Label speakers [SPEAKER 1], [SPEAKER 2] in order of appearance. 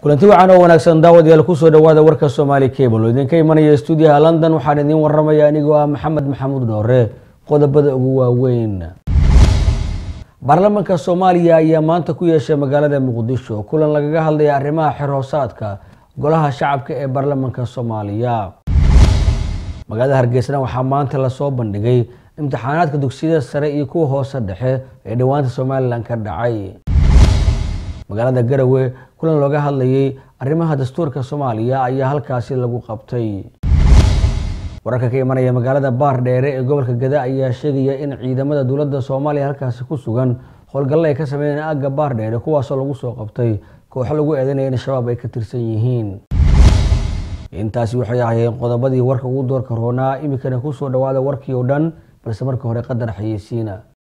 [SPEAKER 1] kulanti wacan oo wanaagsan daawadayaal kusoo dhawaada warka soomaali cable oo idinka imanaya stuudiyaha london waxaan idiin waramaya anigoo ah maxamed maxamuud dhoore qodobada ugu waaweyn baarlamaanka soomaaliya ayaa maanta ku yeeshay magaalada muqdisho kulan lagaga hadlaya arrimaha xerhoosaadka golaha shacabka ee baarlamaanka soomaaliya magaalada hargeysana waxaa maanta lasoo bandhigay imtixaanaadka dugsiyada sare iyo kuwa hoose dhexe ee dhowaanta somalilan ka dhacay magaalada garowe kulan looga hadlayay arrimaha dastuurka soomaaliya ayaa halkaasi lagu qabtay wararka ka imanaya magaalada baar dheere ee gobolka gada ayaa sheegaya in ciidamada dowladda soomaaliya halkaasi ku sugan howlgallo ay ka sameeyeen aagga baar dheere kuwaasoo lagu soo qabtay kooxo lagu eedanaya in shabaab ay ka tirsan yihiin intaasi waxay ahayeen qodobadii warka ugu doorka roonaa iminkana kusoo dhawaada warkii oo dhan balse marka hore qadar xayeysiina